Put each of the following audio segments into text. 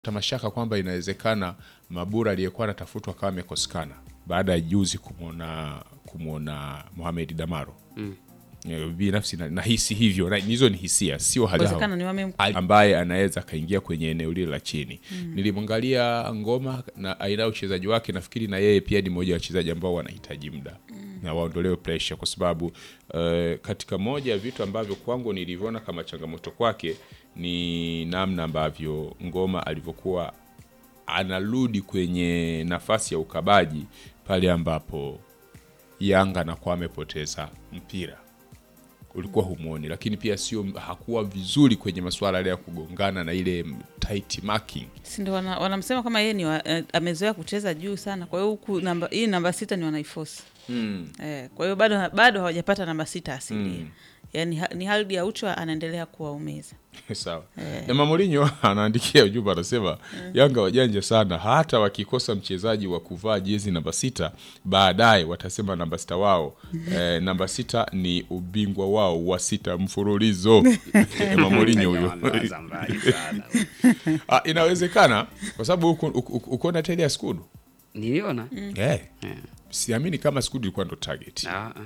mashaka kwamba inawezekana Mabura aliyekuwa anatafutwa akawa amekosekana baada ya juzi kumwona kumwona Mohamed Damaro mm. Binafsi na- nahisi hivyo, na hizo ni hisia, sio hali Uwezekano ni wame ambaye anaweza akaingia kwenye eneo lile la chini. Nilimwangalia Ngoma na aina ya uchezaji wake, nafikiri na yeye pia ni mmoja wa wachezaji ambao wanahitaji muda na waondolewe pressure, kwa sababu eh, katika moja ya vitu ambavyo kwangu nilivyoona kama changamoto kwake ni namna ambavyo Ngoma alivyokuwa anarudi kwenye nafasi ya ukabaji pale ambapo Yanga anakuwa amepoteza mpira ulikuwa humwoni, lakini pia sio hakuwa vizuri kwenye masuala yale ya kugongana na ile tight marking. si ndio wana- wanamsema kama yeye ni wa, eh, amezoea kucheza juu sana, kwa hiyo huku namba hii namba sita ni wanaifosi eh, kwa hiyo bado bado hawajapata namba sita asilia yaani ha, ni Haldi Aucho anaendelea kuwaumiza. Sawa. Na Mamorinho anaandikia ujumbe anasema Yanga wajanja sana, hata wakikosa mchezaji wa kuvaa jezi namba sita baadaye watasema namba sita wao eh, namba sita ni ubingwa wao wa sita mfululizo. Eh, Mamorinho huyo. Wanaanza mbali sana. Ah, inawezekana kwa sababu uko- uko- uko- ukoona tele ya Skudu Niliona eh, siamini kama Skudu ilikuwa ndo target. Ah, ah.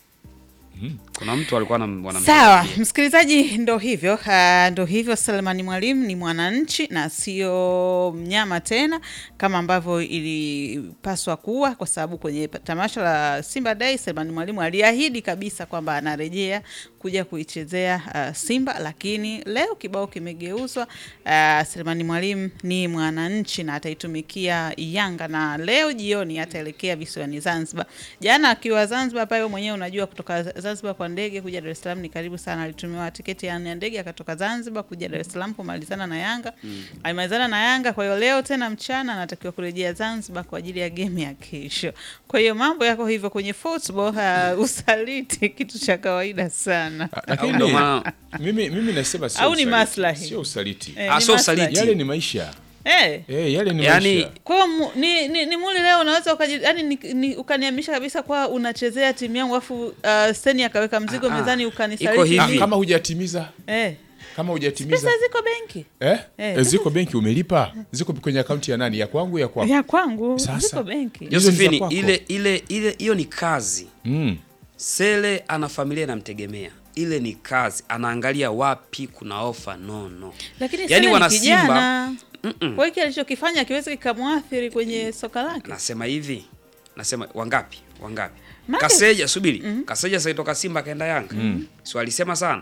kuna mtu alikuwa anam- wanamsaidia. Sawa msikilizaji, ndo hivyo uh, ndo hivyo. Selemani Mwalimu ni mwananchi na sio mnyama tena kama ambavyo ilipaswa kuwa, kwa sababu kwenye tamasha la Simba Day Selemani Mwalimu aliahidi kabisa kwamba anarejea kuja kuichezea uh, Simba, lakini leo kibao kimegeuzwa. Uh, Selemani Mwalimu ni mwananchi na ataitumikia Yanga, na leo jioni ataelekea visiwani Zanzibar. Jana akiwa Zanzibar pale, wewe mwenyewe unajua kutoka Zanzibar kwa ndege kuja Dar es Salaam ni karibu sana. Alitumiwa tiketi ya ya ndege akatoka Zanzibar kuja Dar es Salaam kumalizana na Yanga alimalizana na Yanga. Kwa hiyo leo tena mchana anatakiwa kurejea Zanzibar kwa ajili ya game ya kesho. Kwa hiyo mambo yako hivyo kwenye football. Uh, usaliti kitu cha kawaida sana. Ah, Au Lakini ndo maana- mimi, mimi nasema sio Au ni usaliti. maslahi? Sio usaliti. Eh, Ah, ni sio maslahi. usaliti. Yale ni maisha. Eh. Eh, yale ni Yaani- maisha. Kwa hiyo mu- ni, ni, ni muli leo unaweza ukaji, yani ni, ni, ukaniamisha kabisa kwa unachezea timu yangu afu uh, Steni akaweka mzigo Ah, ah. mezani Iko ukanisaliti. hivi. Ah, mimi. kama hujatimiza Eh. kama hujatimiza Pesa ziko benki. eh? Eh, Eh, ziko benki umelipa, ziko kwenye akaunti ya nani? Ya kwangu ya kwako? Ya kwangu Sasa. ziko benki. Hizo ni za Josephine, kwako. ile ile ile hiyo ni kazi. Mm. Sele ana familia inamtegemea, ile ni kazi, anaangalia wapi kuna ofa nono. Lakini Yaani Sele wana ni Simba- kijana. Mm-mm. Kwa hiki alichokifanya akiwezi kikamwathiri kwenye soka lake. Nasema hivi, nasema wangapi wangapi? Mate. Kaseja, subiri Kaseja saitoka Simba akaenda Yanga, si walisema sana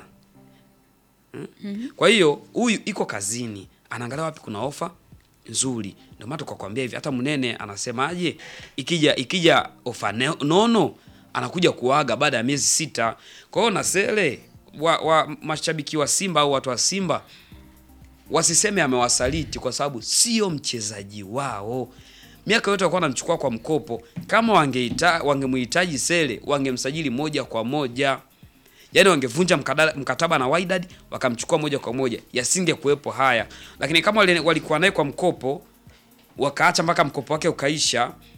Mm? Kwa hiyo huyu iko kazini, anaangalia wapi kuna ofa nzuri. Ndio maana tukakwambia hivi, hata Mnene anasemaje, ikija ikija ofa ne- nono anakuja kuaga baada ya miezi sita. Kwa hiyo na Sele wa, wa mashabiki wa Simba au watu wa Simba wasiseme amewasaliti kwa sababu sio mchezaji wao. Miaka yote walikuwa wanamchukua kwa mkopo. Kama wangeita wangemhitaji Sele, wangemsajili moja kwa moja, yaani wangevunja mkada- mkataba na Wydad wakamchukua moja kwa moja, yasinge kuwepo haya. Lakini kama wali- walikuwa naye kwa mkopo wakaacha mpaka mkopo wake ukaisha,